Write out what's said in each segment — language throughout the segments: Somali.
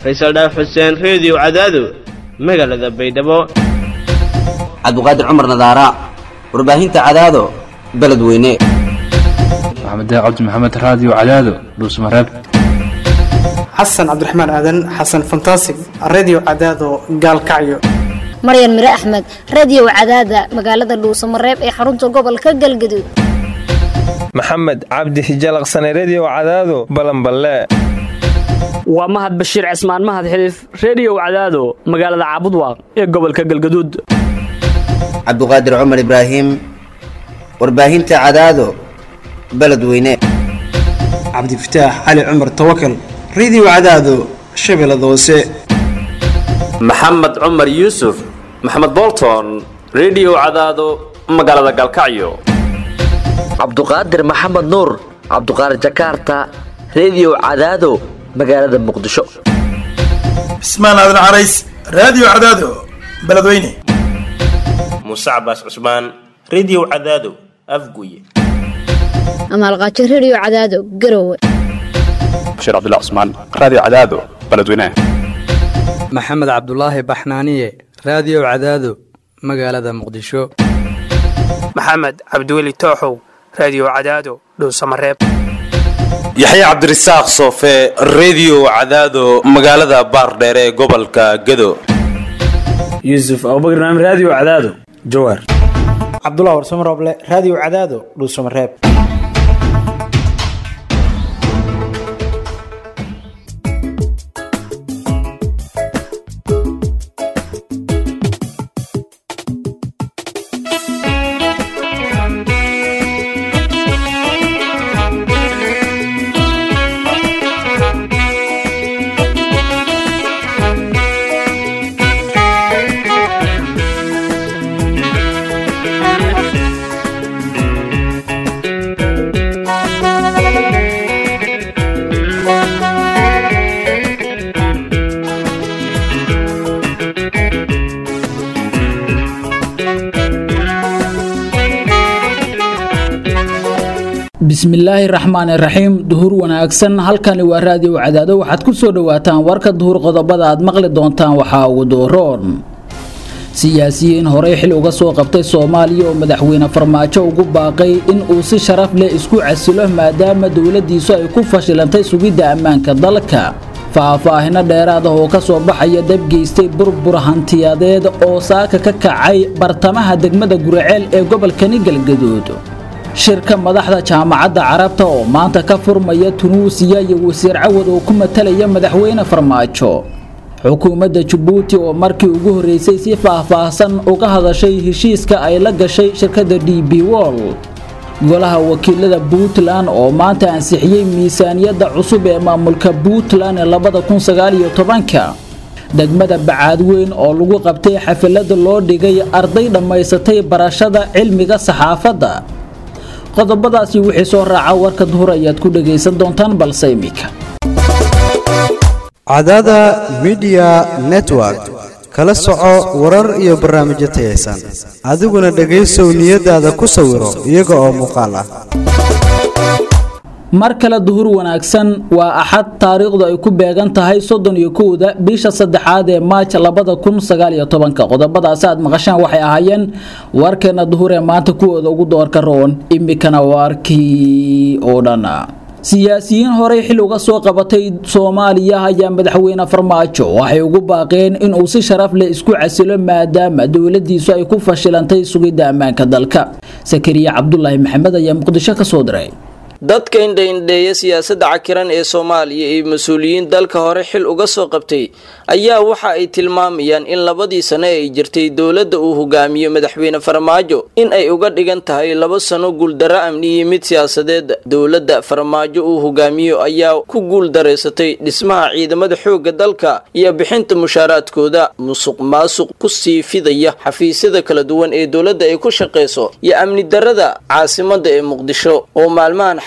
faysal dhaaf xuseen reediyo cadaado magaalada baydhabo cabdiqaadir cumar nadaara warbaahinta cadaado beledweyne maxamed cabdi maxamed raadiyo cadaado dhuusmareeb xasan cabdiraxmaan aadan xasan fantasig redio cadaado gaalkacyo maryan mire axmed radio cadaada magaalada dhuusamareeb ee xarunta gobolka galgaduud maxamed cabdi hijalaqsane redio cadaado balanballe waa mahad bashiir cismaan mahad xiliif reediyow cadaado magaalada caabudwaaq ee gobolka galgaduud cabdiqaadir cumar ibraahim warbaahinta cadaado beledweyne cabdifataax cali cumar tawakal redio cadaado shabeellada hoose maxamed cumar yuusuf maxamed bolton redio cadaado magaalada galkacyo cabduqaadir maxamed nuur cabduqaadir jakarta redio cadaado magaalada muqdisho cismaan aadan carays raadiyo cadaado beledweyne muuse cabaas cusmaan redio cadaado afguye amaalqaajo redio cadaado garowe bashiir cabdilla cusmaan raadiyo cadaado beledweyne maxamed cabdulaahi baxnaaniye raadiyo cadaado magaalada muqdisho maxamed cabdiweli tooxow raadiyo cadaado dhowsamareeb yaxya cabdirasaaq soofe redio cadaado magaalada baardheere ee gobolka gado yuusuf abubakr naam raadiyo cadaado jawaar cabdulah warsamo rooble raadiyo cadaado dhuusamareeb bismillaahi raxmaani raxiim duhur wanaagsan halkani waa raadiyo cadaado waxaad ku soo dhowaataan warka duhur qodobada aad maqli doontaan waxaa ugu dooroon siyaasiyiin horey xil uga soo qabtay soomaaliya oo madaxweyne farmaajo ugu baaqay in uu si sharaf leh isku casilo maadaama dowladdiisu ay ku fashilantay sugidda ammaanka dalka faahfaahino dheeraad ah oo ka soo baxaya dab geystay burbur hantiyadeed oo saaka ka kacay bartamaha degmada guraceel ee gobolkani galgaduud shirka madaxda jaamacadda carabta oo maanta ka furmaya tunuusiya iyo wasiir cawad oo ku matalaya madaxweyne farmaajo xukuumadda jabuuti oo markii ugu horreysay si faahfaahsan uga hadashay heshiiska ay la gashay shirkadda d b wol golaha wakiilada puntland oo maanta ansixiyey miisaaniyadda cusub ee maamulka puntland ee labada kun sagaaliyo tobanka degmada bacaadweyn oo lagu qabtay xafilada loo dhigay arday dhammaysatay barashada cilmiga saxaafadda qodobadaasi wixii soo raaca warka duhur ayaad ku dhagaysan doontaan balse imika cadada midiya network kala soco warar iyo barnaamijyo tayaysan adiguna dhegaysow niyadaada ku sawiro iyaga oo muuqaal ah mar kale duhur wanaagsan waa axad taariikhdu ay ku beegan tahay soddon iyo kowda bisha saddexaad ee maaj labada kun sagaaliyo tobanka qodobadaasi aad maqashaan waxay ahaayeen warkeena duhur ee maanta kuwooda ugu doorka roon imikana waarkii oo dhan siyaasiyiin horey xil uga soo qabatay soomaaliya ayaa madaxweyne farmaajo waxay ugu baaqeen inuu si sharaf leh isku casilo maadaama dowladiisu ay ku fashilantay sugidda ammaanka dalka sakariya cabdulaahi maxamed ayaa muqdisho ka soo diray dadka indhaindheeya siyaasadda cakiran ee soomaaliya iyo mas-uuliyiin dalka hore xil uga soo qabtay ayaa waxa ay tilmaamayaan in labadii sano ay jirtay dowladda uu hogaamiyo madaxweyne farmaajo in ay uga dhigan tahay laba sano guuldarro amni iyo mid siyaasadeed dowladda farmaajo uu hogaamiyo ayaa ku guuldareysatay dhismaha ciidamada xoogga dalka iyo bixinta mushaaraadkooda musuq maasuq ku sii fidaya xafiisyada kala duwan ee dowladda ay ku shaqayso iyo amni darrada caasimada ee muqdisho oo maalmahan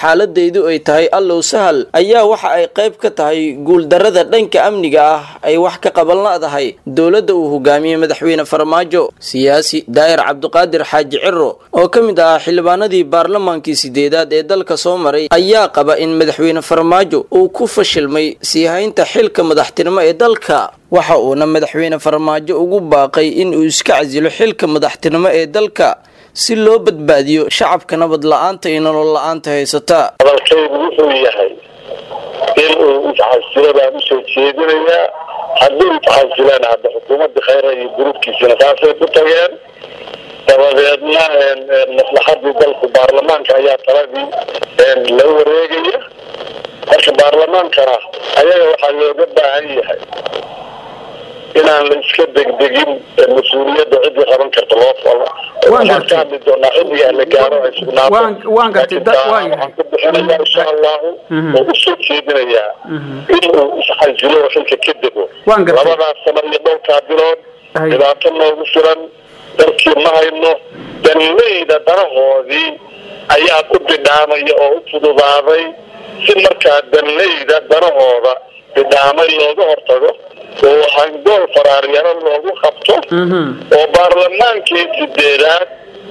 xaaladeydu ay tahay allow sahal ayaa waxa ay qayb ka tahay guuldarrada dhanka amniga ah ay wax ka qaban la'dahay dowladda uu hogaamiyey madaxweyne farmaajo siyaasi daa'ir cabdiqaadir xaaji ciro oo ka mid ahaa xildhibaanadii baarlamaankii sideedaad ee dalka soo maray ayaa qaba in madaxweyne farmaajo uu ku fashilmay sii haynta xilka madaxtinimo ee dalka waxa uuna madaxweyne farmaajo ugu baaqay in uu iska casilo xilka madaxtinimo ee dalka si loo badbaadiyo shacabka nabad la-aanta iyo nolol la-aanta haysata hadalkaygu wuxuu yahay in uu isxasilo baan usoo jeedinayaa hadduu isxasilaan hadda xukuumadda khayra iyo gruubkiisina saasay ku tageen dabadeedna maslaxadii dalku baarlamaanka ayaa taladii la wareegaya marka baarlamaankana ayaga waxaa looga baahan yahay inaan la iska degdegin mas-uuliyadda ciddii qaban karta loo falo waxaan ka hadli doonaa xilligaa la gaaro ay sugnaato waan gartay dad waa waxaan ku bixinayaa insha allahu oo usoo jeedinayaa inuu isxasilo oo xilka ka dego Waan gartay. labadaas sano iyo dhowrkaa bilood dhibaato noogu filan dalkii ma hayno danleyda danahoodii ayaa ku bidhaamaya oo u fududaaday si markaa danleyda danahooda bidhaamay looga hortago oo hangool faraaryaro loogu qabto oo baarlamaankii sideedaad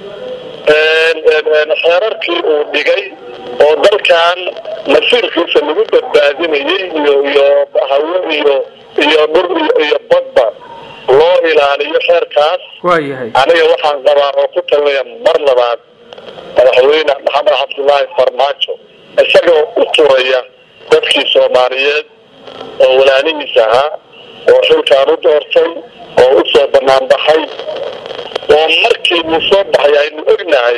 xeerarkii uu dhigay oo dalkan masiirkiisa lagu badbaadinayay iyo iyo hawo iyo iyo dhur iyo- iyo badba loo ilaaliyo xeerkaas waayahay aniga waxaan qabaa oo ku talinaya mar labaad madaxweyne maxamed cabdullaahi farmaajo isagoo u turaya dadkii soomaaliyeed oo walaalihiis ahaa oo xilkaan u doortay oo u soo bannaan baxay oo markii uu soo baxay aynu ognahay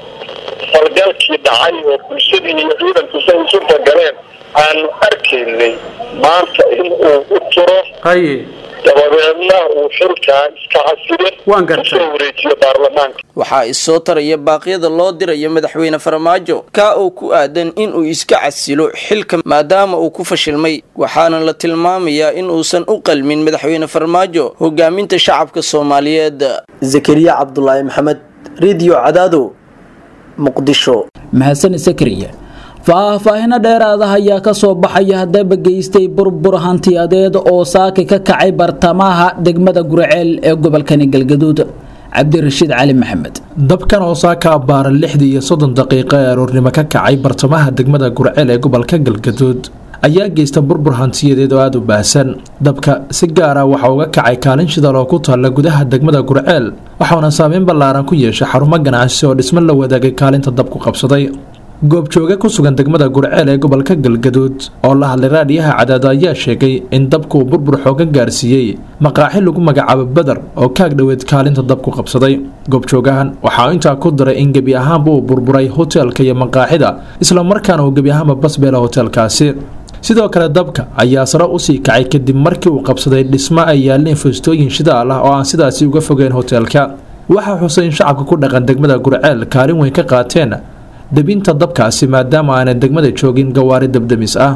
falgalkii dhacay oo bulshadii iyo ciidanku say isu bagaleen aanu arkaynay maanta in uu u turo haye dabadeedna uu xilkaa iska xasile Waan gartay. kusoo wareejiyo baarlamaanka waxaa isoo taraya baaqyada loo dirayo madaxweyne farmaajo kaa oo ku aadan in uu iska casilo xilka maadaama uu ku fashilmay waxaana la tilmaamayaa in uusan u qalmin madaxweyne farmaajo hogaaminta shacabka soomaaliyeed zakariya cabdulaahi maxamed rediyo cadaado muqdisho mahadsan sakariya faahfaahino dheeraadaha ayaa ka soo baxaya haddaba geystay burbur hantiyadeed oo saaki ka kacay bartamaha degmada gurceel ee gobolkani galgaduud cabdirashiid cali maxamed dabkan oo saaka abbaaran lixdii iyo soddon daqiiqo ee aroornimo ka kacay bartamaha degmada gurceel ee gobolka galgaduud ayaa geysta burbur hantiyadeed oo aada u baahsan dabka si gaara waxa uga kacay kaalin shidal oo ku taalla gudaha degmada gurceel waxauna saameyn ballaaran ku yeeshay xarumo ganacsi oo dhismo la wadaagay kaalinta dabku qabsaday goobjooge ku sugan degmada gurceel ee gobolka galgaduud oo la hadlay raadhiyaha cadaado ayaa sheegay in dabku burbur xoogan gaarsiiyey maqaaxi lagu magacaabo beder oo kaag dhoweed kaalinta dabku qabsaday goobjoogahan waxaa intaa ku daray in gebi ahaanba uu burburay hoteelka iyo maqaaxida isla markaana uu gebi ahaanba basbeela hoteelkaasi sidoo kale dabka ayaa sare usii kacay kadib markii uu qabsaday dhismo ay yaaleen foostooyin shidaal ah oo aan sidaasi uga fogeyn hoteelka waxaa xusay in shacabka ku dhaqan degmada gurceel kaalin weyn ka qaateen debinta dabkaasi maadaama aanay degmada joogin gawaari dabdemis ah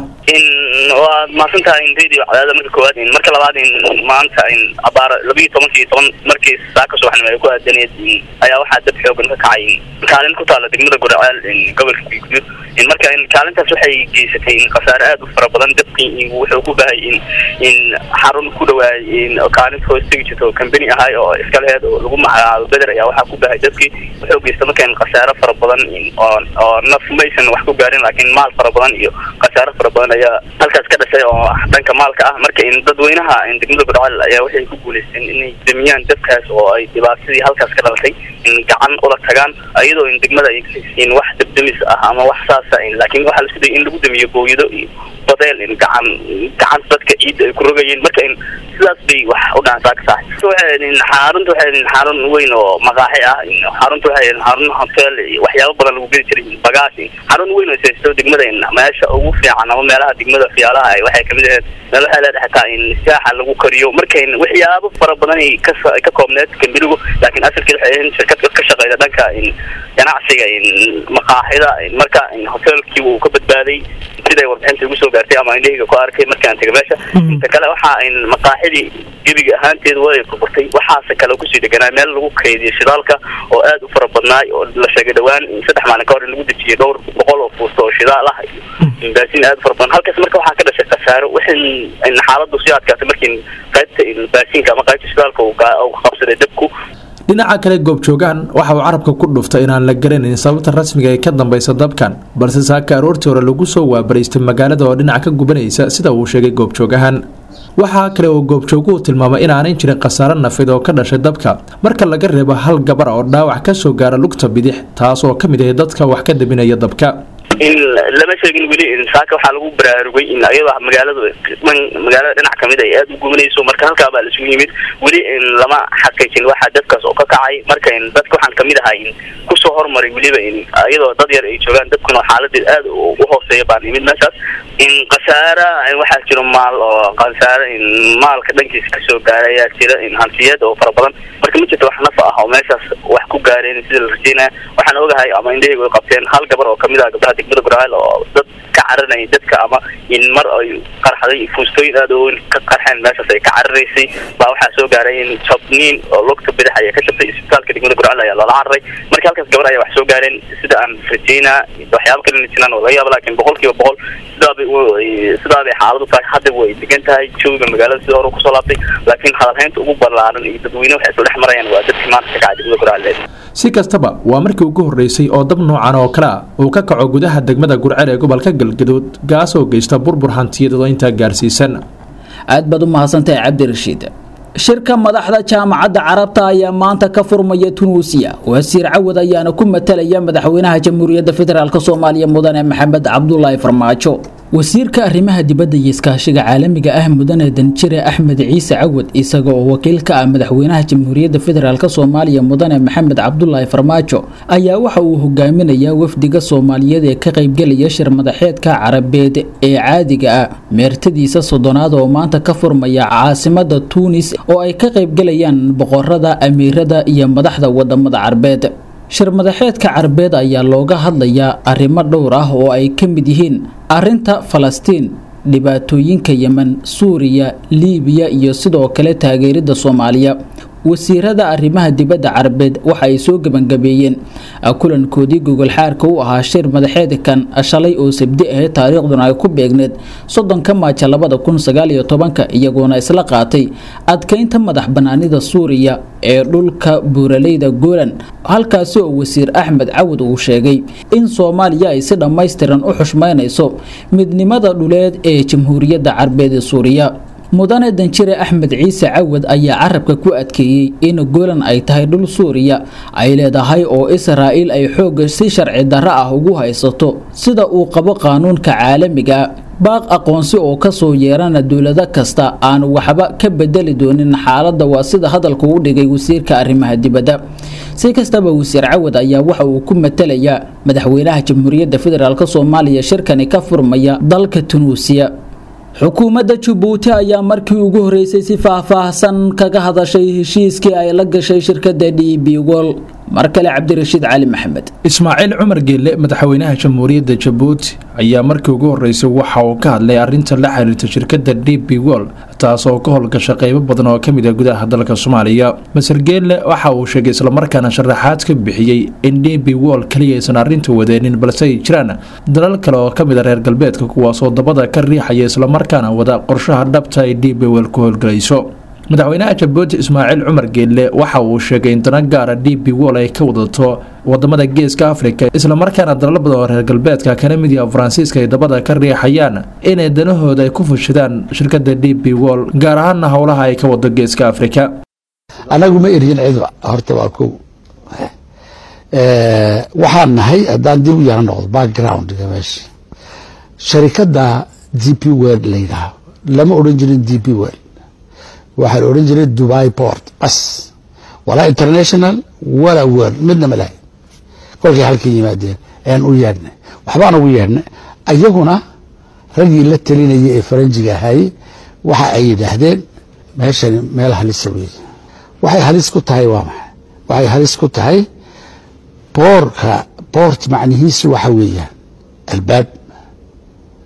waad mahadsantahay in radio cadaada marka koowaad in marka labaad in maanta in abaar labiyo tobankii toban markii saaka subaxnimo ay ku aadaneed in ayaa waxaa dab xoogan ka kacay in kaalin ku taala degmada gurceel in gobolka galguduud in marka in kaalintaas waxay geysatay in khasaare aad u fara badan dabkii in wuxuu ku bahay in in xarun ku dhawaay in kaalinta hoos tegi jirto kambani ahay oo iska leheed oo lagu magacaabo beder ayaa waxaa ku bahay dabkii wuxuu geysta marka in khasaare fara badan in oo oo naf maysan wax ku gaarin laakiin maal fara badan iyo khasaare fara badan ayaa halkaas ka dhashay oo dhanka maalka ah marka in dadweynaha in degmada gurceel ayaa waxay ku guuleysteen inay damiyaan dabkaas oo ay dhibaatadii halkaas ka dhalatay in gacan ula tagaan iyadoo in degmada ay in wax dabdamis ah ama wax saasa in laakiin waxaa la isku dayay in lagu damiyo booyado iyo badeel in gacan gacan dadka ciidda ay ku rogayeen marka in sidaas bay wax u dhacantaa ka saaxay waxay in xarunta waxay in xarun weyn oo maqaaxi ah in xarunta waxay in xarun hotel iyo waxyaabo badan lagu gedi jiray in bagaash in xarun weyn oo saysto degmada in meesha ugu fiican ama meelaha degmada fiyaalaha ay waxay kamid ahayd meel waxay leedahay xataa in saaxa lagu kariyo marka in waxyaabo fara badan ay ka sa- ka koobneed kambirigu laakiin asalkeed waxay ahayd shirkad ka shaqeyda dhanka in ganacsiga in maqaaxida in marka in hotelkii wuu ka badbaaday siday warbixinta igu soo gaartay ama indhahayga ku arkay markaan tegay meesha inta kale waxa in maqaaxidii gebiga ahaanteeda way burburtay waxaase kale kusii deganaa meel lagu kaydiyo shidaalka oo aad u fara badnaay oo la sheegay dhowaan in saddex maalin ka hor in lagu dejiyay dhowr boqol oo fuusto oo shidaal ah iyo baasiin aad u fara badan halkaas marka waxaa ka dhashay khasaaro wixin in xaaladdu sii adkaatay markii qaybta baasiinka ama qaybta shidaalka uu qabsaday dabku dhinaca kale goobjoogahan waxa uu carabka ku dhuftay inaan la garanayn sababta rasmiga ee ka dambaysa dabkan balse saaka aroortii hore lagu soo waabaraystay magaalada oo dhinac ka gubanaysa sida uu sheegay goobjoogahan waxaa kale oo goobjooguhu tilmaamay inaanay jirin khasaaro nafid oo ka dhashay dabka marka laga reebo hal gabar oo dhaawac ka soo gaara lugta bidix taas oo ka mid ahay dadka wax ka dabinaya dabka in lama sheegin weli in saaka waxaa lagu baraarugay in ayadoo magaaladu dhan magaalada dhinac kamid ay aada u gubanayso marka halkaa baa laisugu yimid weli in lama xaqiijin waxa dadkaas oo ka kacay marka in dadka waxaan kamid ahay in kusoo hormaray weliba in iyadoo dad yar ay joogaan dadkuna xaaladeed aada u hooseeya baan imid meeshaas in khasaara waxaa jiro maal oo khasaara in maalka dhankiisa kasoo gaaray ayaa jira in hantiyeed oo fara badan marka ma jirto wax nafa ah oo meeshaas wax ku gaareen sida la rajeynaya waxaan ogahay ama indhahaygu ay qabteen hal gabar oo kamid ah gabdhaha degmada guraceel oo dad ka caranayay dadka ama in mar ay qarxaday fuustooyin aada oo weyn ka qarxeen meeshaas ay ka cararaysay baa waxaa soo gaaray in jabniin oo lugta bidix ayaa ka jabtay isbitaalka degmada guraceel ayaa loola cararay marka halkaas gabar ayaa wax soo gaareen sida aan rajeynaa waxyaaba kalena jiraan oo laga yaaba laakiin boqol kiiba boqol sidaabay sidaa bay xaaladu tahay hadda way degan tahay jooga magaalada sida hore kusoo laabtay laakiin hadalhaynta ugu ballaaran iyo dadweyne waxay isla dhex marayaan waa dadkii maanta ka kacay degmada guraceel si kastaba waa markii ugu horreysay oo dab noocan oo kale ah uu ka kaco gudaha degmada gurceel ee gobolka galgaduud gaas oo geysta burbur hantiyadeed oo intaa gaarsiisan aad baad u mahadsantahay cabdirashiid shirka madaxda jaamacadda carabta ayaa maanta ka furmaya tunuusiya wasiir cawad ayaana ku matalaya madaxweynaha jamhuuriyadda federaalk soomaaliya mudane maxamed cabdulaahi farmaajo wasiirka arrimaha dibadda iyo iskaashiga caalamiga ah mudane danjire axmed ciise cawad isaga oo wakiil ka ah madaxweynaha jamhuuriyadda federaalk soomaaliya mudane maxamed cabdulaahi farmaajo ayaa waxa uu hogaaminayaa wafdiga soomaaliyeed ee ka qaybgelaya shir madaxeedka carabeed ee caadiga ah meertadiisa soddonaad oo maanta ka furmaya caasimada tuunis oo ay ka qaybgelayaan boqorada amiirada iyo madaxda wadamada carbeed shir madaxeedka carbeed ayaa looga hadlayaa arrimo dhowr ah oo ay ka mid yihiin arrinta falastiin dhibaatooyinka yemen suuriya liibiya iyo sidoo kale taageerida soomaaliya wasiirada arrimaha dibadda carabeed waxa ay soo gebangabeeyeen kulankoodii gogolxaarka u ahaa shir madaxeedkan shalay oo sabdi ahayd taariikhduna ay ku beegneed soddonka maaja labada kun sagaal iyo tobanka iyagoona isla qaatay adkeynta madax banaanida suuriya ee dhulka buuraleyda golan halkaasi oo wasiir axmed cawad uu sheegay in soomaaliya ay si dhammaystiran u xushmaynayso midnimada dhuleed ee jamhuuriyadda carabeed ee suuriya mudane danjire axmed ciise cawad ayaa carabka ku adkeeyey in golan ay tahay dhul suuriya ay leedahay oo israa'iil ay xoogga si sharci darro ah ugu haysato sida uu qabo qaanuunka caalamiga baaq aqoonsi oo kasoo yeerana dowlado kasta aan waxba ka bedeli doonin xaaladda waa sida hadalku u dhigay wasiirka arrimaha dibadda si kastaba wasiir cawad ayaa waxa uu ku matalayaa madaxweynaha jamhuuriyadda federaalk soomaaliya shirkani ka furmaya dalka tunuusiya xukuumadda jabuuti ayaa markii ugu horeysay si faahfaahsan kaga hadashay heshiiskii ay la gashay shirkadda d b wol mar kale cabdirashiid cali maxamed ismaaciil cumar geelle madaxweynaha jamhuuriyadda jabuuti ayaa markii ugu horeysay waxa uu ka hadlay arrinta la xiriirta shirkadda d b wol taas oo ka howlgasha qaybo badan oo ka mid ah gudaha dalka soomaaliya maser geelle waxa uu sheegay islamarkaana sharaxaad ka bixiyey in d b wol kaliya aysan arrinta wadeenin balse ay jiraan dalal kale oo ka mid a reer galbeedka kuwaasoo dabada ka riixaya islamarkaana wada qorshaha dhabta ay d b wol ku howlgalayso madaxweynaha jabuuti ismaaciil cumar geelle waxa uu sheegay in dana gaara d b wol ay ka wadato wadamada geeska afrika islamarkaana dalal badan oo reer galbeedka kana mid yaha faransiiska ay dabada ka riixayaan inay danahooda ay ku fushadaan shirkada d b wol gaar ahaana howlaha ay ka wado geeska afrika anagu ma erihin cidba horta waa kow waxaan nahay haddaan dib u yara noqdo backgroundga meesha sharikada d p wel la yidhaaho lama odhan jirin d p wel waxaa la odhan jiray dubai port bas walaa international walaa world midna ma lahay kolkay halkan yimaadeen ayaan u yeedhnay waxbaan ugu yeedhnay ayaguna raggii la talinayay ee faranjiga ahaayey waxa ay yidhaahdeen meeshani meel halisa weeye waxay halis ku tahay waa maxay waxay halis ku tahay boorka boort macnihiisu waxa weeyaan albaab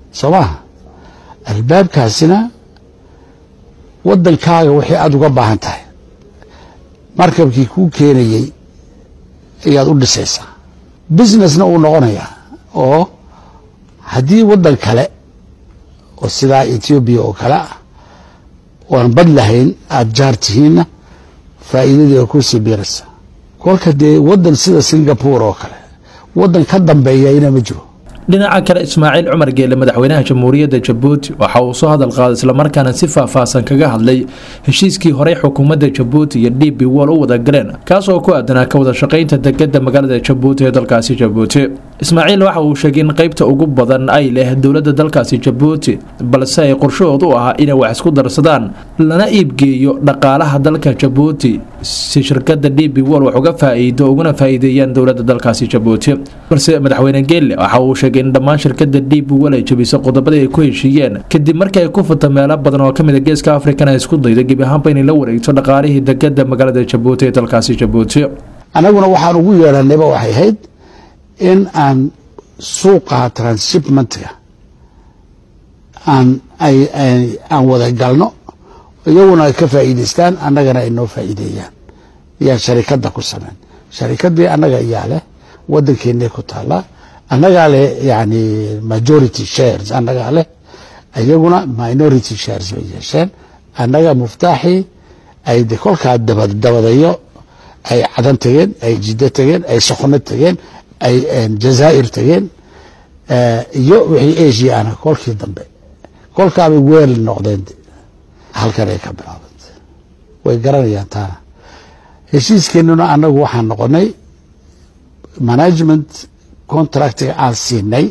soo maha albaabkaasina waddankaaga wixii aada uga baahan tahay markabkii kuu keenayey ayaad u dhisaysaa businessna uu noqonayaa oo haddii waddan kale oo sidaa etoobiya oo kale ah oan bad lahayn aada jaar tihiinna faa'iidadii oo kusii biiraysa kolka dee waddan sida singapore oo kale waddan ka dambeeyayna ma jiro dhinaca kale ismaaciil cumar geele madaxweynaha jamhuuriyadda jabuuti waxa uu soo hadal qaaday islamarkaana si faahfaahsan kaga hadlay heshiiskii horey xukuumadda jabuuti iyo d b wol u wada galeen kaas oo ku aadanaa ka wada shaqaynta degada magaalada jabuuti ee dalkaasi jabuuti ismaaciil waxa uu sheegay in qaybta ugu badan ay leh dowladda dalkaasi jabuuti balse ay qorshahood u ahaa inay wax isku darsadaan lana iibgeeyo dhaqaalaha dalka jabuuti si shirkada d b wol wax uga faa'iido uguna faa'iideeyaan dowladda dalkaasi jabuuti balse madaxweyne geelle waxa uu sheegay in dhammaan shirkada d b wol ay jabiso qodobadii ay ku heshiiyeen kadib markii ay ku furta meelo badan oo kamid a geeska afrikan ay isku dayda gebi ahaanba inay la wareegto dhaqaalihii degada magaalada jabuuti ee dalkaasi jabuuti annaguna waxaan ugu yeedhanayba waxay ahayd in aan suuqa transhipmentga aan ay aan wada galno iyaguna ay ka faa'iidaystaan annagana ay noo faa'iideeyaan yaa sharikadda ku sameyn sharikaddii annaga ayaa leh waddankeennay ku taallaa annagaa leh yani majority shares annagaa leh iyaguna minority shares bay yeesheen annaga muftaaxii ay de kolkaa dabadayo ay cadan tageen ay jiddo tageen ay sokono tageen ay jazaa'ir tageen iyo wixii asia ana kolkii dambe kolkaabay weel noqdeen halkan ay ka bilaabantay way garanayaan taana heshiiskeenuna annagu waxaan noqonay management contractiga aan siinay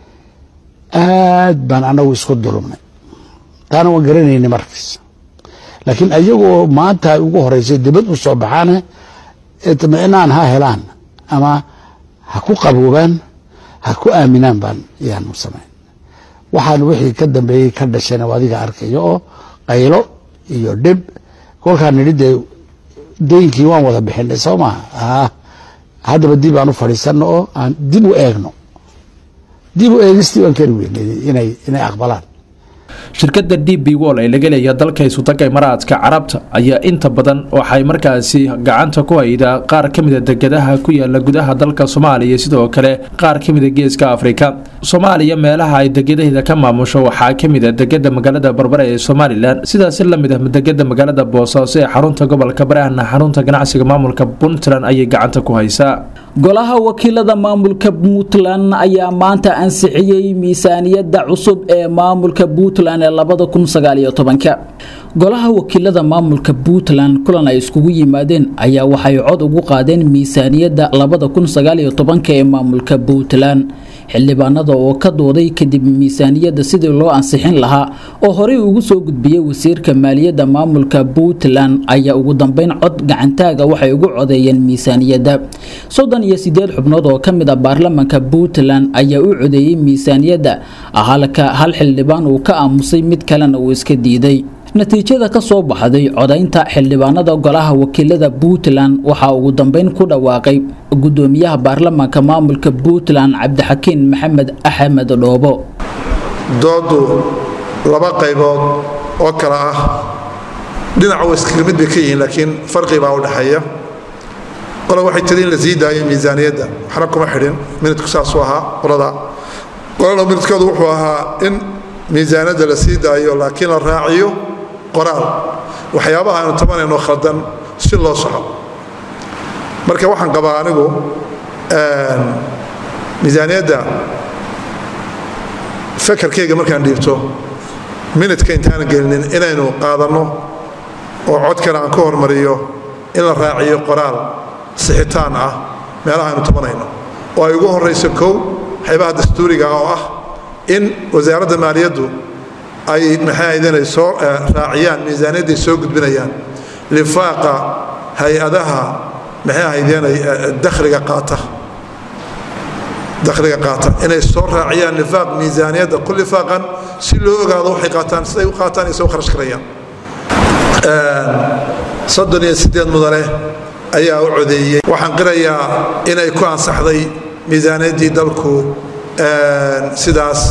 aad baan annagu isku dulumnay taana waan garanaynay markiis laakiin ayagoo maanta ay ugu horeysay dibad u soo baxaane itminaan ha helaan ama ha ku qaboobaan ha ku aaminaan baan yaanu samayn waxaan wixii ka dambeeyey ka dhashayna adiga arkayo oo qaylo iyo dhib kolkaan nidhi dee daynkii waan wada bixinay soo maha haddaba dib aan u fadhiisanno oo aan dib u eegno dib u eegistii waan kari weynay inay inay aqbalaan shirkada d b wol ee laga leeya dalka isutaga imaraadka carabta ayaa inta badan waxay markaasi gacanta ku haydaa qaar ka mida degadaha ku yaala gudaha dalka soomaaliya sidoo kale qaar ka mida geeska afrika soomaaliya meelaha ay degadaheeda ka maamusho waxaa ka mid a degada magaalada barbare ee somalilan sidaasi lamid ah degada magaalada boosaaso ee xarunta gobolka baraahna xarunta ganacsiga maamulka puntland ayay gacanta ku haysaa golaha wakiilada maamulka puntland ayaa maanta ansixiyey miisaaniyadda cusub ee maamulka puntland ee labada kun sagaaliyo tobanka golaha wakiilada maamulka puntland kulan ay iskugu yimaadeen ayaa waxay cod ugu qaadeen miisaaniyadda labada kun sagaaliyo tobanka ee maamulka puntland xildhibaanada oo ka dooday kadib miisaaniyadda sidii loo ansixin lahaa oo horey ugu soo gudbiyey wasiirka maaliyadda maamulka puntland ayaa ugu dambeyn cod gacantaaga waxay ugu codeeyeen miisaaniyadda soddon iyo sideed xubnood oo ka mid a baarlamanka puntland ayaa u codeeyey miisaaniyadda halka hal xildhibaan uu ka aamusay mid kalena uu iska diiday natiijada ka soo baxday codaynta xildhibaanada golaha wakiilada puntland waxaa ugu dambeyn ku dhawaaqay gudoomiyaha baarlamaanka maamulka puntland cabdixakiin maxamed axmed dhoobo doodu laba qaybood oo kale ah dhinac wa iskaga mid bay ka yihiin laakiin farqi baa u dhexeeya qole waxay tiri in la sii daayo miisaaniyadda waxna kuma xidhin minidku saasuu ahaa qolada qolana minidkoodu wuxuu ahaa in miisaaniyadda la sii daayo laakiin la raaciyo qoraal waxyaabaha aynu tabanayno khaldan si loo soco marka waxaan qabaa anigu miisaaniyadda fakarkayga markaan dhiibto minidka intaanan gelinin inaynu qaadanno oo codkana aan ka hormariyo in la raaciyo qoraal sixitaan ah meelaha aynu tabanayno oo ay ugu horrayso kow waxyaabaha dastuuriga oo ah in wasaaradda maaliyaddu ay maxay ahaydeen soo raaciyaan miisaaniyadday soo gudbinayaan lifaaqa hay-adaha maxay ahaydeen dakhliga qaata dakhliga qaata inay soo raaciyaan lifaaq miisaaniyadda ku lifaaqan si loo ogaado waxay qaataan siday u qaataan iyo soo kharash karayaan soddon iyo siddeed mudane ayaa u codeeyey waxaan qirayaa inay ku ansaxday miisaaniyaddii dalku sidaas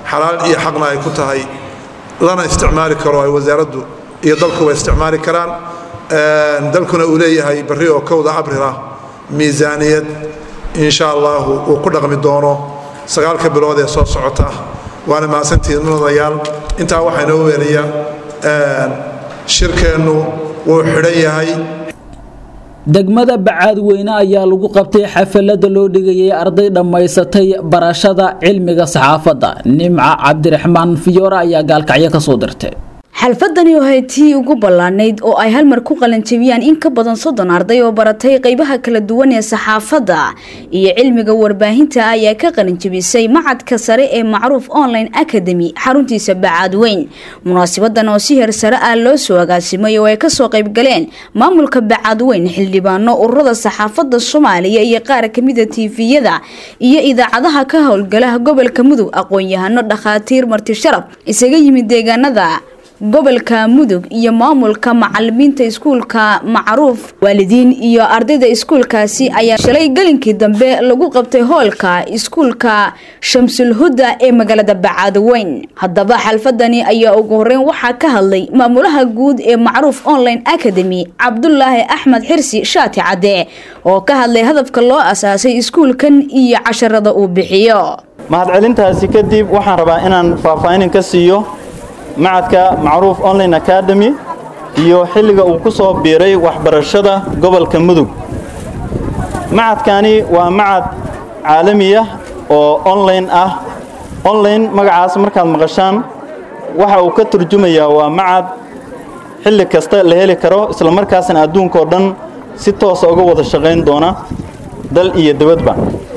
xalaal iyo xaqna ay ku tahay lana isticmaali karo ay wasaaraddu iyo dalkuba isticmaali karaan dalkuna uu leeyahay barri oo kowda abril ah miisaaniyad insha allahu uu ku dhaqmi doono sagaalka bilood ee soo socota waana mahadsantihiin mudanayaal intaa waxaa inoo weelaya shirkeennu wuu xidhan yahay degmada bacaadweyne ayaa lagu qabtay xafalada loo dhigayay arday dhammaysatay barashada cilmiga saxaafadda nimca cabdiraxmaan fiyoore ayaa gaalkacyo kasoo dirtay xalfadani oo ahayd tii ugu ballaanayd oo ay halmar ku qalanjabiyaan in ka badan soddon arday oo baratay qeybaha kala duwan ee saxaafadda iyo cilmiga warbaahinta ayaa ka qalanjabisay macadka sare ee macruuf online academy xaruntiisa bacaadweyn munaasibadan oo si heer sare ah loo soo agaasimay oo ay kasoo qaybgaleen maamulka bacaadweyn xildhibaano ururada saxaafadda soomaaliya iyo qaar kamida tiifiyada iyo idaacadaha ka howlgalaha gobolka mudug aqoon-yahano dhakhaatiir marti sharaf isaga yimid deegaanada gobolka mudug iyo maamulka macalimiinta iskuulka macruuf waalidiin iyo ardayda iskuulkaasi ayaa shalay gelinkii dambe lagu qabtay hoolka iskuulka shamsul huda ee magaalada bacaadweyn haddaba xalfadani ayaa ugu horeyn waxaa ka hadlay maamulaha guud ee macruuf online academy cabdulaahi axmed xirsi shaati cadde oo ka hadlay hadafka loo asaasay iskuulkan iyo casharada uu bixiyo mahadcelintaasi kadib waxaan rabaa inaan faahfaahin ka siiyo macadka macruuf online academy iyo xilliga uu ku soo biiray waxbarashada gobolka mudug macadkani waa macad caalamiya oo online ah online magacaas markaad maqashaan waxa uu ka turjumayaa waa macad xilli kasta la heli karo isla markaasna adduunkao dhan si toosa uga wada shaqayn doona dal iyo dibadba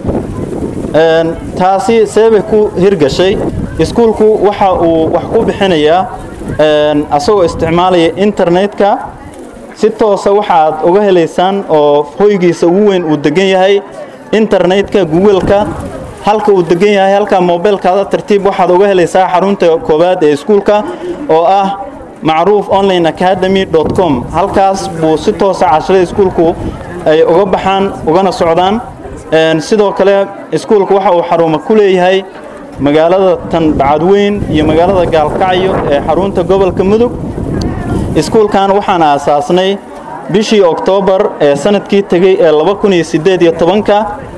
taasi seebay ku hirgashay iskuulku waxa uu wax ku bixinayaa asagoo isticmaalaya internetka si toosa waxaad uga helaysaan oo hoygiisa ugu weyn uu degan yahay internetka googleka halka uu degan yahay halka mobilkaada tartiib waxaad uga helaysaa xarunta koowaad ee iskuulka oo ah macruuf online academy com halkaas buu si toosa casharada iskuulku ay uga baxaan ugana socdaan sidoo kale iskuulka waxa uu xarumo ku leeyahay magaalada tan bacadweyn iyo magaalada gaalkacyo ee xarunta gobolka mudug iskuulkan waxaan aasaasnay bishii oktoobar ee sanadkii tegey ee ka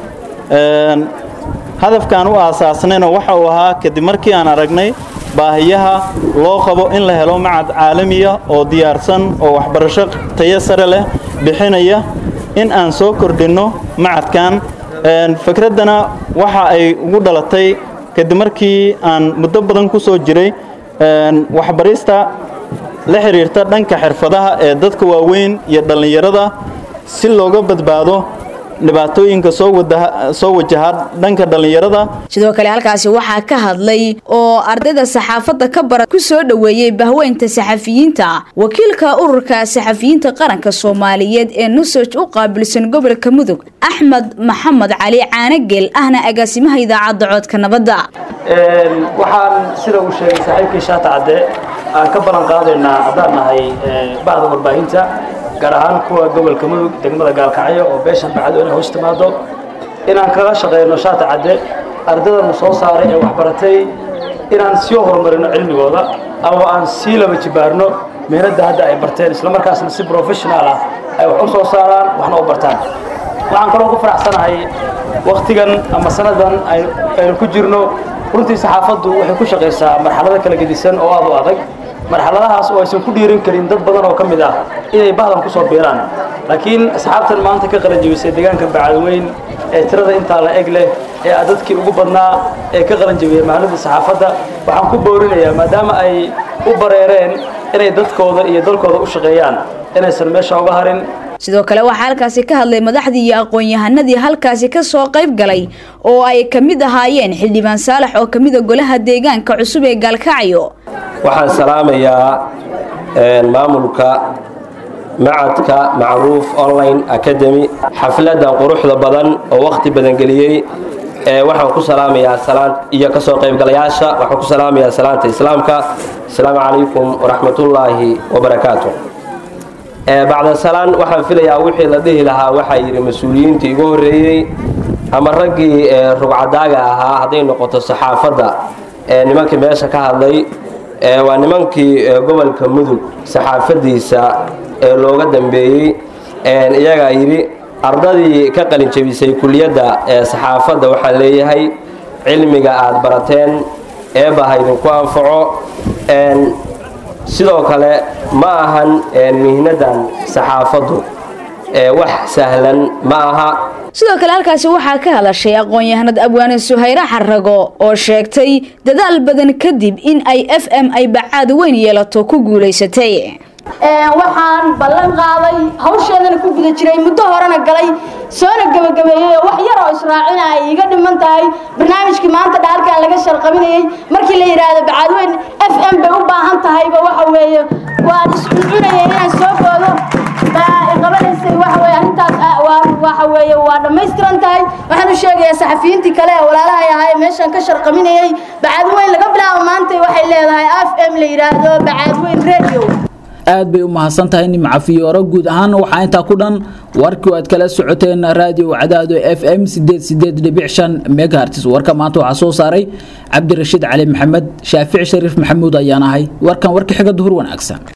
hadafkaan u aasaasnayna waxa uu ahaa kadib markii aan aragnay baahiyaha loo qabo in la helo macad caalamiya oo diyaarsan oo waxbarasho tayo sare leh bixinaya in aan soo kordhinno macadkan fikraddana waxa ay ugu dhalatay kadib markii aan muddo badan ku soo jiray waxbarista la xidhiirta dhanka xirfadaha ee dadka waaweyn iyo dhallinyarada si looga badbaado dhibaatooyinka soo wajaha dhanka dhallinyarada sidoo kale halkaasi waxaa ka hadlay oo ardayda saxaafadda ka bara ku soo dhoweeyey bahweynta saxafiyiinta wakiilka ururka saxafiyiinta qaranka soomaaliyeed ee nusoj u qaabilsan gobolka mudug axmed maxamed cali caanageel ahna agaasimaha idaacadda codka nabadda waxaan sida uu sheegay saaxiibkii shaata cadde aan ka ballan qaadaynaa haddaan nahay bahda warbaahinta gaar ahaan kuwa gobolka mudug degmada gaalkacyo oo beeshan bacadweyne hoos timaado inaan kaga shaqeyno shaata cadde ardadana soo saaray ee waxbaratay inaan sii horumarino cilmigooda ama aan sii laba jibaarno mehnadda hadda ay barteen islamarkaasna si professional ah ay wax u soo saaraan waxna u bartaan waxaan kaloo ku faraxsanahay wakhtigan ama sanadan aynu ku jirno runtii saxaafaddu waxay ku shaqaysaa marxalado kala gedisan oo aad u adag marxaladahaas oo aysan ku dhiirin karin dad badan oo ka mid ah inay bahdan ku soo biiraan laakiin asxaabtan maanta ka qalanjabisay deegaanka bacadweyn ee tirada intaa la eg leh ee ah dadkii ugu badnaa ee ka qalanjabiyey mahallada saxaafadda waxaan ku boorinayaa maadaama ay u bareereen inay dadkooda iyo dalkooda u shaqeeyaan inaysan meesha uga harin sidoo kale waxaa halkaasi ka hadlay madaxdii iyo aqoon-yahanadii halkaasi ka soo qayb galay oo ay ka mid ahaayeen xildhibaan saalax oo ka mida golaha deegaanka cusub ee gaalkacyo waxaan salaamayaa maamulka macadka macruuf online academy xafladan quruxda badan oo wakhti badan geliyey waxaan ku salaamayaa salaan iyo kasoo qaybgalayaasha waxaan ku salaamayaa salaanta islaamka asalaamu calaykum waraxmatullaahi wabarakaatu bacda salaan waxaan filayaa wixii la dhihi lahaa waxaa yidhi mas-uuliyiintii igu horreeyey ama raggii rugcadaaga ahaa hadday noqoto saxaafadda nimankii meesha ka hadlay waa nimankii gobolka mudug saxaafadiisa ee looga dambeeyey iyagaa yidhi ardadii ka qalin jebisay kuliyadda saxaafadda waxaan leeyahay cilmiga aad barateen eebba ha idinku anfaco sidoo kale ma ahan mihnadan saxaafaddu wax sahlan ma aha sidoo kale halkaasi waxaa ka hadashay aqoon-yahanad abwaane suhayre xarago oo sheegtay dadaal badan kadib in ay f m ay bacaad weyn yeelato ku guulaysatay waxaan ballan qaaday hawsheedana ku guda jiray muddo horena galay soona gebagabeeyey oo wax yar oo israacina ay iiga dhiman tahay barnaamijkii maanta dhaalkan laga sharqabinayey markii la yidhaahdo bacaadweyn f m bay u baahan tahayba waxa weeye waan iscuncunayay inaan soo boodo qabanaysay waxa weye arrintaas waxa weeye waa dhammaystiran tahay waxaan u sheegayaa saxafiyiintii kale ee walaalahay ahaa ee meeshan ka sharqaminayey bacaadweyn laga bilaabo maanta waxay leedahay f m la yidhaahdo bacaadweyn radio aad bay u mahadsan tahay nimca fiyooro guud ahaan waxaa intaa ku dhan warkii aad kala socoteen raadiyo cadaado f m megaherts warka maanta waxaa soo saaray cabdirashiid cali maxamed shaafici shariif maxamuud ayaan ahay warkan warka xiga duhur wanaagsan